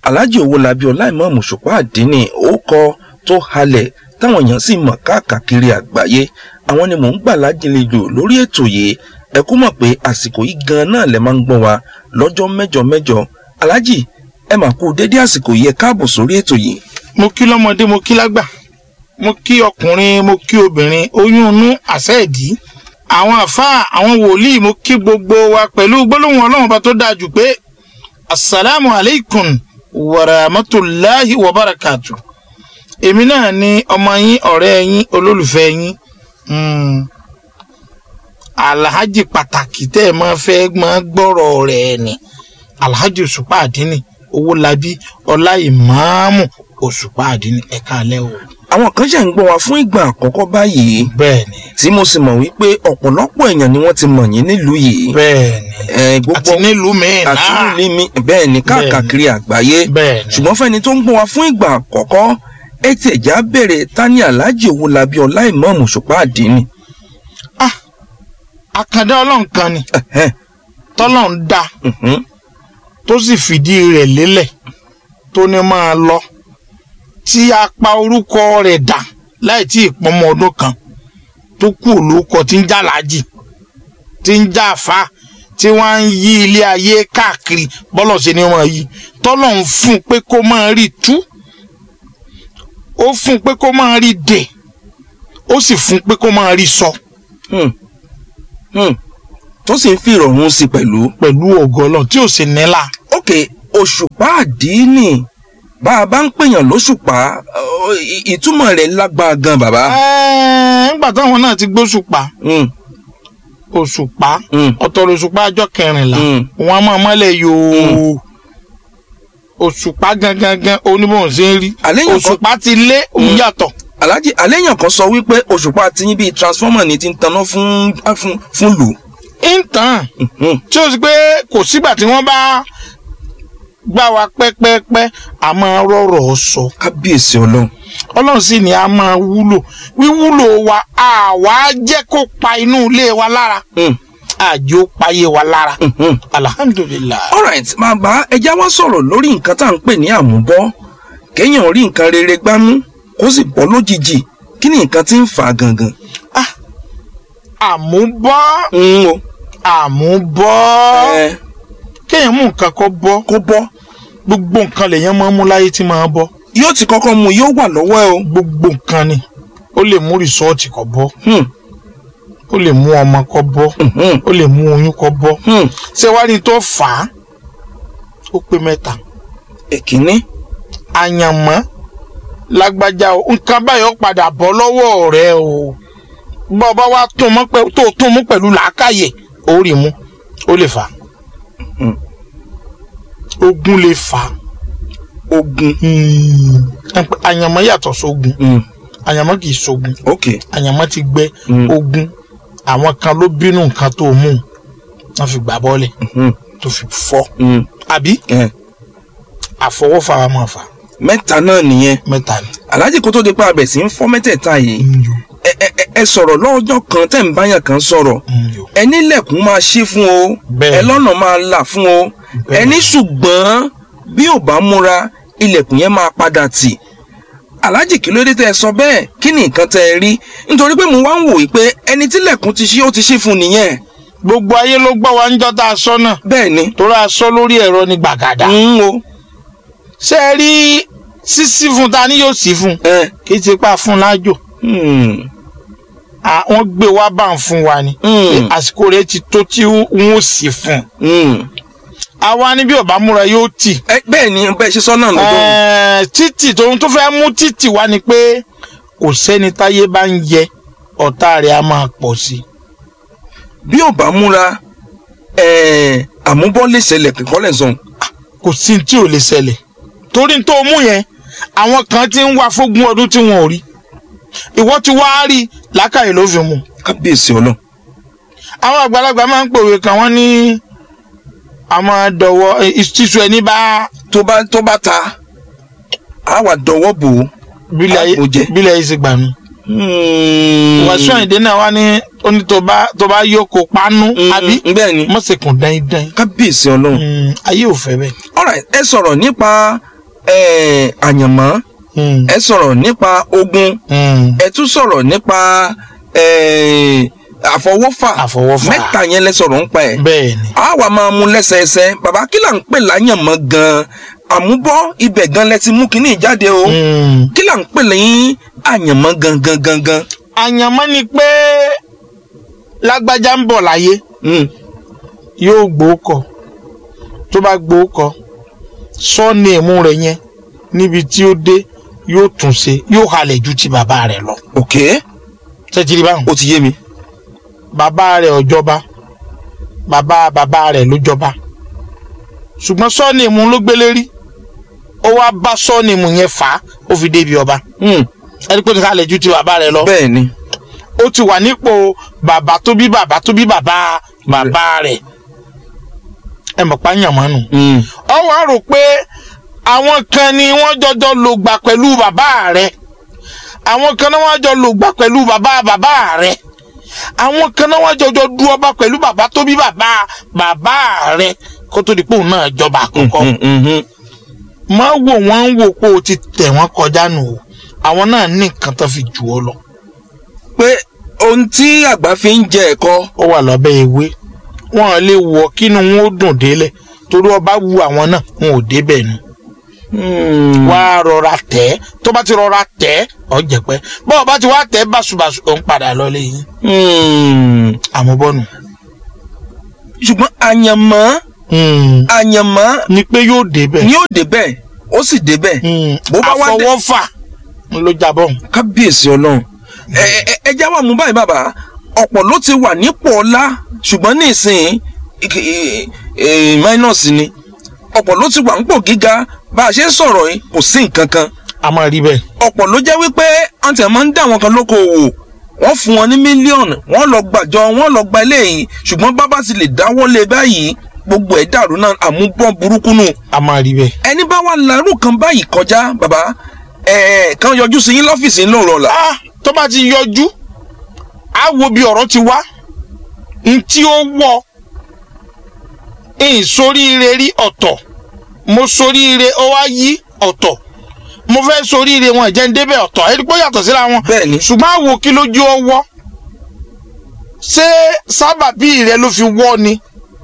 alhaji owólabí ọláìmọ̀ọ́mù ṣùpá àdínní ó kọ tó halẹ̀ táwọn èèyàn sì mọ̀ káàkiri àgbáyé àwọn ni mò ń gbà lájìnlejò lórí ètò yìí ẹ kú mọ̀ pé àsìkò yìí gan náà lẹ máa ń gbọ́ wa lọ́jọ́ mẹ́jọ mẹ́jọ alhaji ẹ mà kú dédé àsìkò yìí ẹ káàbọ̀ sórí ètò yìí. mo kí lọ́mọdé mo kí lágbà mo kí ọkùnrin mo kí obìnrin oyún inú àṣẹ ìdí àwọn àfáà àwọn wòlíì mo kí gbogbo wa pẹ̀lú gbólóhùn ọlọ́run bá tó dáa jù pé asalaamu aleykum warahmatulahi wabarakatu èmi náà ni ọmọ yín ọ̀rẹ́ yín olólùfẹ́ yín mm, alhaji pàtàkì tẹ́ ẹ máa fẹ́ máa gbọ́rọ̀ rẹ̀ ni alhaji òṣùpá àdínì owólabí ọláìmáàmù òṣùpá àdínì ẹ̀ka alẹ́ o. àwọn kan ṣe ń gbọ́ wa fún ìgbà àkọ́kọ́ báyìí bẹ́ẹ̀ni tí mo sì mọ̀ wípé ọ̀pọ̀lọpọ̀ èèyàn ni wọ́n ti mọ̀ yín nílùú yìí bẹ́ẹ̀ni ẹ, gbogbo àti nílùú mìíràn àti nílùú mi bẹ́ẹ̀ ni káàkiri àgbáyé bẹ́ẹ̀ni ṣùgbọ́n fẹ́ni tó ń gbọ́ wa fún ìgbà àkọ́kọ́ ẹ ti ẹ̀já bẹ̀rẹ̀ tani alhaji owólabí ọláìmọ̀ọ́mù ṣùpá àdínní. àkàndá ọlọ́run kan ni Ẹ̀hẹ́n, tọ́lọ́run dá mhm, tó sì fìdí rẹ̀ lélẹ̀ tó ní máa lọ tí a pa orúkọ rẹ̀ dà láì tí ì pọmọ ọdún kan tó kú olóko tí ń já láàjì tí ń já àfa tí wọ́n ń yí ilé ayé káàkiri bọ́lọ̀ ṣe ni wọ́n yí tọ́lọ́run fún un pé kó máa rí tú ó fún un pé kó máa rí dè ó sì fún un pé kó máa rí sọ hmm, hmm. tó sì ń fi ìrọ̀rùn sí pẹ̀lú. pẹ̀lú ògo Ọlọ́run tí ò sì nílà. ok òṣùpá àdínní bá a bá ń pèèyàn lóṣùpá ọ, ì- ìtumọ̀ rẹ̀ lágbára gan bàbá. Ẹ́ẹ̀, nígbà táwọn náà ti gbóṣùpá Hmm, òṣùpá hmm, ọ̀tọ̀ lòṣùpá ọjọ́ kẹrìnlá hmm. wọn a máa mọ́lẹ̀ yòó òṣùpá gangan gan oníbòhùn ṣe ń rí àléyàn kan òṣùpá ti lé òun yàtọ̀ alájí àléyàn kan sọ wípé òṣùpá ti yín bíi transformer ni ti ń taná fún fún fún lù. ìtàn Hmm, tí ó sì pé kò sígbà tí wọ́n bá gbà wá pẹ́pẹ́pẹ́ a máa rọ̀rọ̀ sọ kábíyèsí ọlọ́run. ọlọ́run sì ni a máa wúlò wíwúlò wa àwa jẹ́ kó pa inú ilé wa lára Hmm, àjò payé wa lára hmm, hmm. alhamdulilayi. alright bàbá ẹja wá sọ̀rọ̀ lórí nǹkan tá à ń pè ní àmúbọ́ kéèyàn rí nǹkan rere gbámú kó sì bọ́ lójijì kí ni nǹkan tí ń fà á gangan. àmúbọ́ ń o àmúbọ́ ẹ kéèyàn mú nǹkan kọ́ bọ́ kó bọ́ gbogbo nǹkan lèèyàn máa ń mú láyé tí máa bọ́ yóò ti kọ́kọ́ mu yóò wà lọ́wọ́ ẹ o. gbogbo nǹkan ni ó lè mú rìsọ́ọ̀tì kọ́ bọ́ Hmm, ó lè mú ọmọ kọ́ bọ́ mhm, ó lè mú oyún kọ́ bọ́ hmm. ṣé wàá ní tó fà á ó pé mẹ́ta èkínní àyànmọ́ lágbájá o nǹkan báyọ̀ padà bọ́ lọ́wọ́ rẹ o bọ́ ọba wa tún mọ́ pẹ́ tó tún mú pẹ̀lú làákàyè ó rí mú ó lè fà á Hmm. ogun lè fà á ogun. àyànmọ́ yàtọ̀ sógun Hmm, àyànmọ́ kì í sógun ok. àyànmọ́ ti gbẹ Hmm, ogun àwọn kan ló bínú nǹkan tó mú un wọ́n fi gbà bọ́ọ̀lẹ̀ mhm, tó fi fọ́ hmm. àbí ẹ àfọwọ́fà wa máa fà mẹ́ta náà nìyẹn mẹ́ta ni. aláàjì kó tó di pé abẹ̀ sí ń fọ́ mẹ́tẹ̀ẹ̀ta yìí Nyo, ẹ ẹ ẹ- ẹ sọ̀rọ̀ lọ́jọ́ kan tẹ̀ ń báyàn kan sọ̀rọ̀ nyo. ẹni lẹ̀kùn máa ṣí fún o Bẹ́ẹ̀. ẹ lọ́nà máa là fún o Bẹ́ẹ̀. ẹni ṣùgbọ́n bí ò bá múra ilẹ̀kùn yẹn máa padà tì aláàjì kí ló dé tẹ́ ẹ sọ bẹ́ẹ̀ kí ni nǹkan tẹ́ ẹ rí nítorí pé mo wá ń wò yìí pé ẹni tí lẹ̀kùn ti ṣí ó ti ṣí fún nìyẹn gbogbo ayé ló gbọ́ wa ń jọ́ tá a sọ náà bẹ́ẹ̀ ni torí a sọ lórí ẹ̀rọ ní gbàgàdà. ń o ṣé ẹ rí sísí fún ta ni yóò sí fún ẹ kì í ti pa fún lájò hmm, À, wọ́n gbé wá bá ń fún wa ni hmm, pé àsìkò rẹ̀ ti tó tí wọ́n ó sì fún hmm. àwa ni bí ọba múra yóò tì ẹ bẹ́ẹ̀ ni bẹ́ẹ̀ ṣe sọ náà lọ́jọ́ yìí. Ẹ̀ẹ́, títì tóun tó fẹ́ mú títì wá ni pé kò sẹ́ni táyé bá ń yẹ ọ̀tá rẹ̀ á máa pọ̀ sí i. bí ò bá múra ẹ̀ẹ́, àmúbọ́ lè ṣẹlẹ̀ kíkọ́ lẹ̀ sọ̀n kò sí ní tí ò lè ṣẹlẹ̀ torí tó mú yẹn àwọn kan ti ń wá fógún ọdún tí wọn ò rí ìwọ ti wá rí làákàyè ló fi mú kábíyèsí ọlọ́run àwọn àgbàlagbà máa ń pòwe kan wọ́n ní àwọn dọ̀wọ́ ìṣísù ẹni bá tó bá tó bá ta á wà dọwọ́ bò ó. bílẹ̀ ayé Àpò jẹ. bílẹ̀ ayé ṣe gbà mí. wàásù àyìndé náà wá ní ó ní tó bá tó bá yókò pánú àbí bẹ́ẹ̀ ni mọ̀sẹ̀kùn dáin dáin kábíyèsí ọlọ́run. ayé ò fẹ́ bẹ́ẹ̀. alright ẹ sọ̀rọ̀ nípa eh, àyànmọ́ Mm. ẹ sọ̀rọ̀ nípa ogun Mm. ẹ tún sọ̀rọ̀ nípa eh, àfọwọ́fà Àfọwọ́fà. mẹ́ta yẹn lẹ sọ̀rọ̀ ń pa ẹ̀ bẹ́ẹ̀ ni a wà máa mú lẹ́sẹẹsẹ bàbá kí là ń pè láyànmọ́ gan-an àmúbọ́ ibẹ̀ gan lẹ ti mú kinní jáde o Mm. kí là ń pè lẹ́yìn àyànmọ́ gangan gangan. àyànmọ́ ni pé lágbájá ń bọ̀ láyé Mm. yóò gbóòkọ tó bá gbóòkọ sọ́ọ̀nì ẹ̀mú rẹ̀ yẹn níbi tí ó dé yóò tún ṣe yóò halẹ̀ ju ti bàbá rẹ̀ lọ. ok tẹ́tìrì báwọn ó ti yé mi. bàbá rẹ̀ ò jọba bàbá bàbá rẹ̀ ló jọba ṣùgbọ́n sọ́ọ̀nì ẹ̀mú ló gbélé rí ó wá bá sọ́ọ̀nì ẹ̀mú yẹn fà á ó fi débi ọba Mm. ẹni pé ó ti halẹ̀ ju ti bàbá rẹ̀ lọ. bẹ́ẹ̀ ni ó ti wà nípò bàbá tó bí bàbá tó bí bàbá bàbá rẹ̀ ẹ mọ̀ pa yànmọ́nù. Mm. ọ wá rò pé àwọn kan ni wọ́n jọjọ lò gbà pẹ̀lú bàbá rẹ̀ àwọn kan náà wọ́n jọ lò gbà pẹ̀lú bàbá bàbá rẹ̀ àwọn kan náà wọ́n jọjọ du ọba pẹ̀lú bàbá tó bí bàbá bàbá rẹ̀ kó tó di pé òun náà jọba àkọ́kọ́ Mm, mm, mm. má wò wọ́n ń wò pé o ti tẹ̀ wọ́n kọjá nù o àwọn náà ní nǹkan tó fi jù ọ lọ pé ohun tí àgbà fi ń jẹ ẹ̀kọ́ ó wà lábẹ́ ewé wọn lè wọ kínú wọn ó dùn délẹ̀ torí ọba wu àwọn náà wọn ò débẹ̀ nu wá rọra tẹ̀ ẹ́ tó bá ti rọra tẹ̀ ẹ́ ọ jẹ̀pẹ́ bọ́ọ̀ bá ti wá tẹ̀ ẹ́ báṣubàṣu ó ń padà lọ lẹ́yìn Mm. àmúbọ́nù. ṣùgbọ́n àyànmọ́ àyànmọ́ ni pé yóò débẹ̀ ni ó débẹ̀ ó sì débẹ̀ bó bá wá dé- àfọwọ́fà ló jábọ̀ kábíyèsí ọlọ́run ẹ ẹ- ẹ já wà mú báyìí bàbá ọ̀pọ̀ ló ti wà nípò ọlá ṣùgbọ́n ní ìsìn minus ni ọ̀pọ̀ ló ti wà nípò gíga bá a ṣe ń sọ̀rọ̀ yìí kò sí nǹkan kan a máa rí bẹ́ẹ̀. ọ̀pọ̀ ló jẹ́ wípé àǹtí ẹ̀ máa ń dá àwọn kan lókoòwò wọ́n fún wọn ní mílíọ̀nù wọ́n lọ gbàjọ wọ́n lọ gba eléyìí ṣùgbọ́n bábá ti lè dáwọ́ lé báyìí gbogbo ẹ̀ dàrú náà àmúbọ̀n burúkú nù a máa rí bẹ́ẹ̀. ẹni bá wà lárú kan báyìí kọjá bàbá ẹ̀ kan yọjú sí yín lọ́fíìsì yín lóòrọ̀ ọ̀la ah tó bá ti yọjú á wo bí ọ̀rọ̀ ti wá n tí ó wọ̀ n soríire rí ọ̀tọ̀ mo soríire ó wá yí ọ̀tọ̀ mo fẹ́ soríire wọn ìjẹ́ ń débẹ̀ ọ̀tọ̀ ẹni pé ó yàtọ̀ síra wọn bẹ́ẹ̀ ni ṣùgbọ́n àwò kí lójú ọwọ́ ṣé sábàbí rẹ ló fi wọ́ ni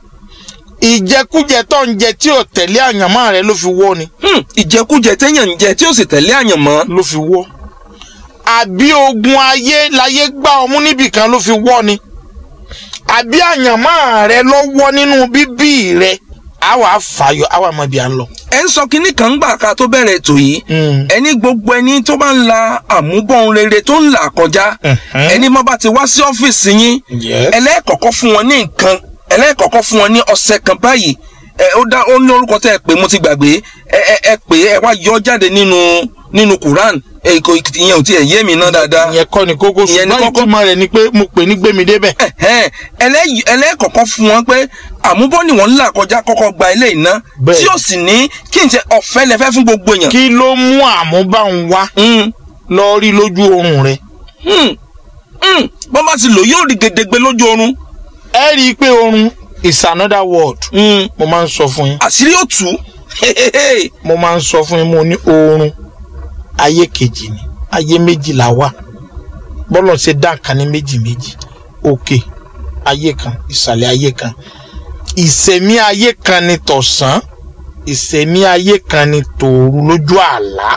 ìjẹkújẹ tó ń jẹ tí ò tẹ̀lé àyànmọ́ rẹ ló fi wọ́ ni Hmm, ìjẹkújẹ téèyàn ń jẹ tí ó sì tẹ̀lé àyànmọ́ ló fi wọ́ àbí ogun ayé láyé gbá ọmú níbìkan ló fi wọ́ ni àbí àyànmọ́ rẹ ló wọ́ nínú bíbí rẹ àwa fàyọ àwa mọ ibi à ń lọ. ẹ ń sọ kínní kan gbà ká tó bẹ̀rẹ̀ ètò yìí ẹni gbogbo ẹni tó bá ń la àmúbọ̀n rere tó ń là kọjá ẹni má bá ti wá sí ọ́fíìsì yín Yes. ẹlẹ́ẹ̀kọ̀kọ́ fún wọn ní nǹkan ẹlẹ́ẹ̀kọ̀kọ́ fún wọn ní ọ̀sẹ̀ kan báyìí ẹ ó dá ó ní orúkọ tẹ́ ẹ pé mo ti gbàgbé ẹ ẹ ẹ pé ẹ wá yọ jáde nínú nínú Quran ẹ kò ìyẹn ò tiẹ̀ yé mi ná dáadáa ìyẹn kọ́ ni kókó Ìyẹn ni ṣùgbọ́n kókó. ìtumọ̀ rẹ̀ ni pé mo pè ní gbémi débẹ̀. ẹ̀hẹ́n, ẹlẹ́yìí- ẹlẹ́ẹ̀kọ̀kan fún wọn pé àmúbọ́ ni wọ́n ń là kọjá kọ́kọ́ gba ilé iná Bẹ́ẹ̀. tí ó sì ní kí n ṣe ọ̀fẹ́ lẹ́fẹ́ fún gbogbo èèyàn. kí ló mú àmúbáwọn wá Mm, lọ rí lójú oorun rẹ. mm, mm. bọ́n bá ti lò yóò rí gedegbe lójú oorun ẹ rí i pé oorun is another world. Mm, mo máa ń sọ fún yín àṣírí ó tú mo máa ń sọ fún yín mo ní oorun ayé kejì ni ayé méjì la wà bọ́lọ̀ ṣe dá nǹkan ní méjì méjì òkè ayé kan ìsàlẹ̀ ayé kan ìsẹ̀mí ayé kan ni tọ̀sán ìsẹ̀mí ayé kan ni tòru lójú àlá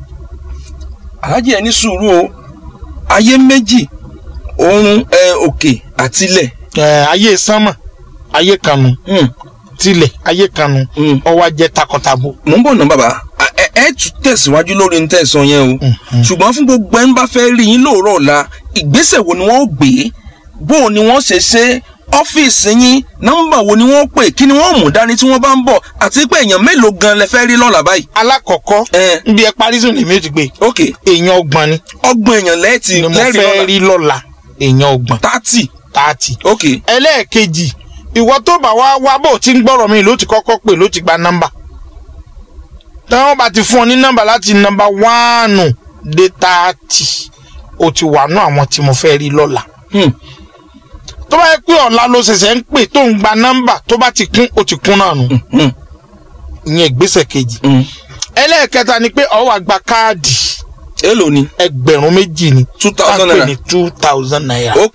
alájẹ ní sùúrù o ayé méjì oorun ẹ òkè àtilẹ̀ ẹ ayé sánmà ayé kan nu Mm, tilẹ̀ ayé kan nu mm. ọwọ́ ajẹ́ takọtabo. mò ń bọ̀ ná bàbá ẹ ẹ tún tẹ̀síwájú lórí ní tẹ̀sán yẹn o Mhm. ṣùgbọ́n fún gbogbo ẹni bá fẹ́ rí yín lóòrọ̀ ọ̀la ìgbésẹ̀ wo ni wọ́n gbé bó o ni wọ́n ṣe ṣe ọ́fíìsì yín nọ́mbà wo ni wọ́n pè kí ni wọ́n mú dání tí wọ́n bá ń bọ̀ àti pé èèyàn mélòó gan lẹ fẹ́ rí lọ́la báyìí. alákọ̀ọ́kọ́ ẹ níbi ẹ parí sùn lèmi ò ti gbé ok èèyàn ọgbọ̀n ni ọgbọ̀n èèyàn lẹ́ẹ̀tì ni mo lẹ́rìí fẹ́ lọ́la rí lọ́la èèyàn ọgbọ̀n tààtì tààtì. ok ẹlẹ́ẹ̀kejì ìwọ tó bá wá wá bó ti ń gbọ́rọ̀ mi ló ti kọ́kọ́ pè ló ti gba nọ́mbà táwọn bá ti fún ọ ní nọ́mbà láti nọ́mbà wánù dé tààtì o ti wà nú àwọn tí mo fẹ́ rí lọ́la Hmm. tó bá yẹ pé ọ̀la ló ṣẹ̀ṣẹ̀ ń pè tó ń gba nọ́mbà tó bá ti kún o ti kún náà nù Hmm. ìyẹn ìgbésẹ̀ kejì Hmm. ẹlẹ́ẹ̀kẹta ni pé ó wá gba káàdì èlò ni ẹgbẹ̀rún méjì ni two thousand pè naira ní two thousand naira ok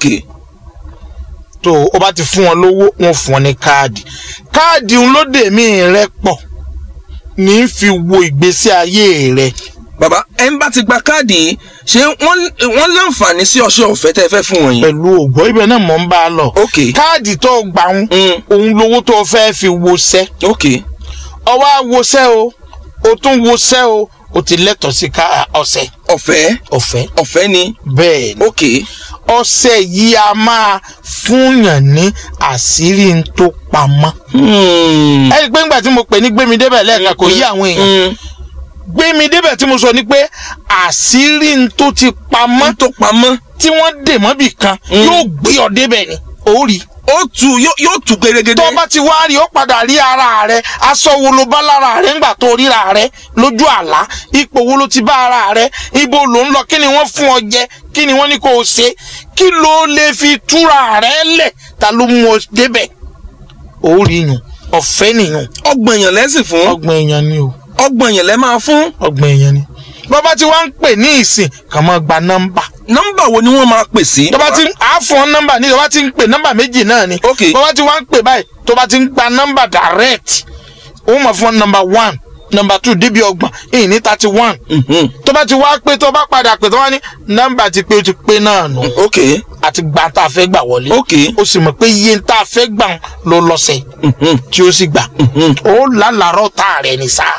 tó o bá ti fún wọn lówó wọn fún ọ ní káàdì káàdì ń lóde mí rẹ pọ̀ ní í fi wo ìgbésí ayé rẹ bàbá ẹ ń bá ti gba káàdì yìí ṣé wọ́n wọ́n láǹfààní sí ọṣẹ ọ̀fẹ́ tẹ́ ẹ fẹ́ fún wọn yìí. pẹ̀lú ògbó ibẹ̀ náà mọ̀ ń bá a lọ ok káàdì tó gbà ń Mm. òun lówó tó fẹ́ fi wọṣẹ́ ok ọwọ́ àwọṣẹ́ o o tún wọṣẹ́ o o ti lẹ́tọ̀ọ́ sí ká ọṣẹ ọ̀fẹ́ ọ̀fẹ́ ọ̀fẹ́ ni bẹ́ẹ̀ ni ok ọṣẹ yìí a máa fúnyàn ní àṣírí ń tó pamọ́. Hmm. ẹ rí i pé ńgbà tí mo pè ní gbémi débẹ̀ lẹ́ẹ̀kan kò yí àwọn èèyàn Hmm. gbémi débẹ̀ tí mo sọ ni pé àṣírí ń tó ti pamọ́ n tó pamọ́ tí wọ́n dè mọ́bì kan Mm. yóò gbé ọ débẹ̀ ni ó rí ó tu yóò yóò tu gerégedé. tó o bá ti wá rí ó padà rí ara rẹ aṣọ wo ló bá lára rẹ ńgbà tó ríra rẹ lójú àlá ipò wo ló ti bá ara rẹ ibo ló ń lọ kí ni wọ́n fún ọ jẹ kí ni wọ́n ní kó o ṣe kí ló lè fi túra rẹ lẹ̀ ta ló mú ọ débẹ̀ ó rí yùn ọ̀fẹ́ nìyùn ọgbọ̀n èèyàn lẹ́sìn fún ọgbọ̀n èèyàn ni o ọgbọ̀n èèyàn lẹ́ máa fún ọgbọ̀n èèyàn ni bọ́bá tí wọ́n ń pè ní ìsìn kàn máa gba nọ́mbà nọ́mbà wo ni wọ́n máa pè sí. tó bá ti ń á fún ọ nọ́mbà ní tó bá ti ń pè nọ́mbà méjì náà ni Ok. tó bá ti wá ń pè báyìí tó bá ti ń gba nọ́mbà direct ó mọ̀ fún ọ nọ́mbà one nọ́mbà two débi ọgbọ̀n ìyìn ní thirty one Mhm. tó bá ti wá pé tó bá padà pè tó wá ní nọ́mbà ti pé ó ti pé náà nù ok àti gba tá a fẹ́ gbà wọlé ok ó sì mọ̀ pé iye tá a fẹ́ gbà ń ló lọ́sẹ̀ Mhm. tí ó sì gbà Mhm. ó lálàárọ̀ tá a rẹ̀ ní sáà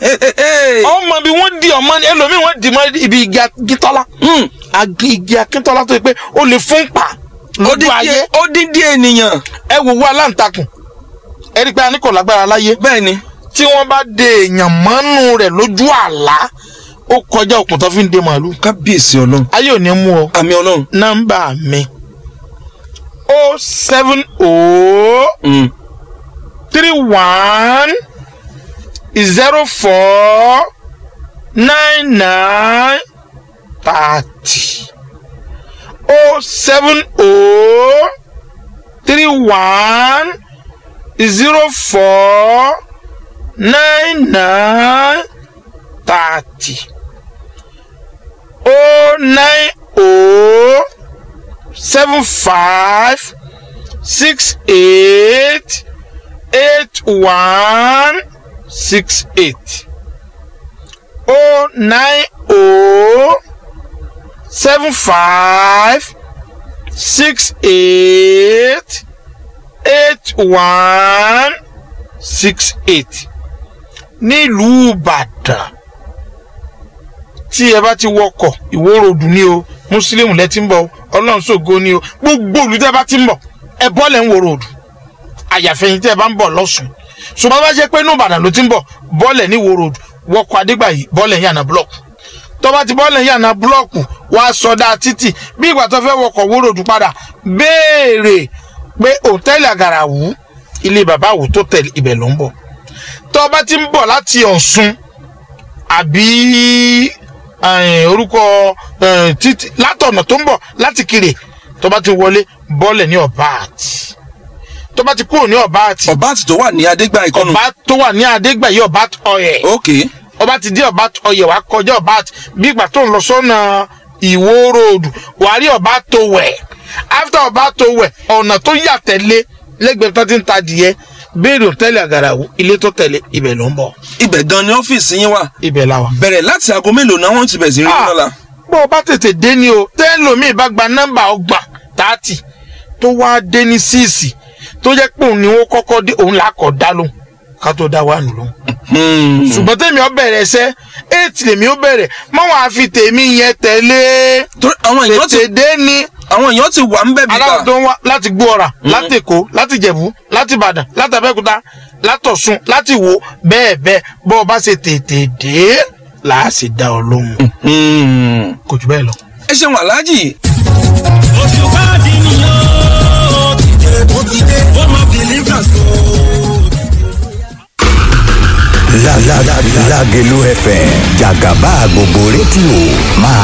ọmọ bí wọ́n di ọmọ ẹlòmíì wọ́n dì mọ́ ibi igi akíntọ́lá Hmm. agi igi akíntọ́lá tó yẹ pé ó lè fún pa lójú Odidi- ayé odidi ènìyàn ẹ wò wá aláǹtakùn ẹ rí i pé a ní kò lágbára láyé bẹ́ẹ̀ ni tí wọ́n bá de èèyàn mọ́nú rẹ̀ lójú àlá ó kọjá òkun tó fi ń de màálù kábíyèsí ọlọ́run ayé ò ní mú ọ àmì ọlọ́run. nọ́mbà mi o seven o Hmm. three one zero four nine nine thirty o seven o three one zero four nine nine thirty o nine o seven five six eight eight one six eight oh nine oh seven five six eight eight one six eight nílùú ìbàdàn tí ẹ bá ti wọkọ̀ ìwórodù ni o mùsùlùmí lẹ ti ń bọ̀ o, ọlọ́run ṣògo ni o gbogbo olùtẹ́ bá ti ń bọ̀ ẹ bọ́ọ̀lẹ̀ ń wòrodù àyàfẹ́yìn tẹ́ ẹ bá ń bọ̀ lọ́sùn ṣùgbọ́n bá jẹ́ pé inú ìbàdàn ló ti ń bọ̀ bọ́ọ̀lẹ̀ ní wòrodù wọkọ̀ adégbàyí bọ́ọ̀lẹ̀ yànnà búlọ̀kù tó bá ti bọ́ọ̀lẹ̀ yànnà búlọ̀kù wá sọdá títì bí ìgbà tó fẹ́ wọkọ̀ wòrodù padà béèrè pé òtẹ́ẹ̀lì àgàràwù ilé bàbá àwù tó tẹ̀lé ibẹ̀ ló ń bọ̀ tó bá ti ń bọ̀ láti ọ̀ṣun àbí eh, orúkọ eh, títí látọ̀nà tó ń bọ̀ láti kiri tó bá ti wọlé bọ́ọ̀lẹ̀ ní ọ̀bá àti tó bá ti kúrò ní ọ̀bá àti ọba àti tó wà ní adégbà ìkọlù. ọ̀bá tó wà ní adégbàyí ọ̀bá ọ̀yẹ̀ ok ọba ti dé ọ̀bá ọ̀yẹ̀ wá kọjá ọ̀bá àti bí ìgbà tó ń lọ sọ́nà ìwó ròdù wà á rí ọ̀bá tó wẹ̀ after ọ̀bá tó wẹ̀ ọ̀nà tó yà tẹ̀lé lẹ́gbẹ̀ẹ́ tó ti ń ta adìyẹ béèrè òtẹ́lẹ̀ àgàràwù ilé tó tẹ̀lé ibẹ̀ ló ń bọ̀ ibẹ̀ gan ni ọ́fíìsì yín wà ibẹ̀ la wà. bẹ̀rẹ̀ láti aago mélòó náà wọ́n ti bẹ̀rẹ̀ sí rí Ah. lọ́la. bó o bá tètè dé ni o tẹ́lómi bá gba nọ́mbà ọgbà tààtì tó wá dé ní síìsì tó jẹ́ pé òun ni wọ́n kọ́kọ́ dé òun là á kọ́ dá lóhùn ká tó dá wà nù lóhùn. Hmm. ṣùgbọ́n tèmi ọ bẹ̀rẹ̀ ẹsẹ́ eight lèmi ó bẹ̀rẹ̀ mọ́ wọn àfi tèmi yẹn tẹ̀lé torí àwọn èèyàn ti tètè dé ni àwọn èèyàn ti wà ń bẹ̀ bíbá. aláwọ̀ tó ń wá láti gbó ọ̀rà láti èkó láti jẹ̀bú láti ìbàdàn láti abẹ́òkúta látọ̀sùn láti wò bẹ́ẹ̀ bẹ́ẹ̀ bọ́ ọ bá ṣe tètè dé là á sì dá ọ lóhùn Hmm. kò jù bẹ́ẹ̀ lọ. ẹ ṣeun aláàjì òṣùpá di nìyó ti dé ó ti dé ó mọ believers o. La la la Lágelú FM jàgàbá gbogbo rédíò máa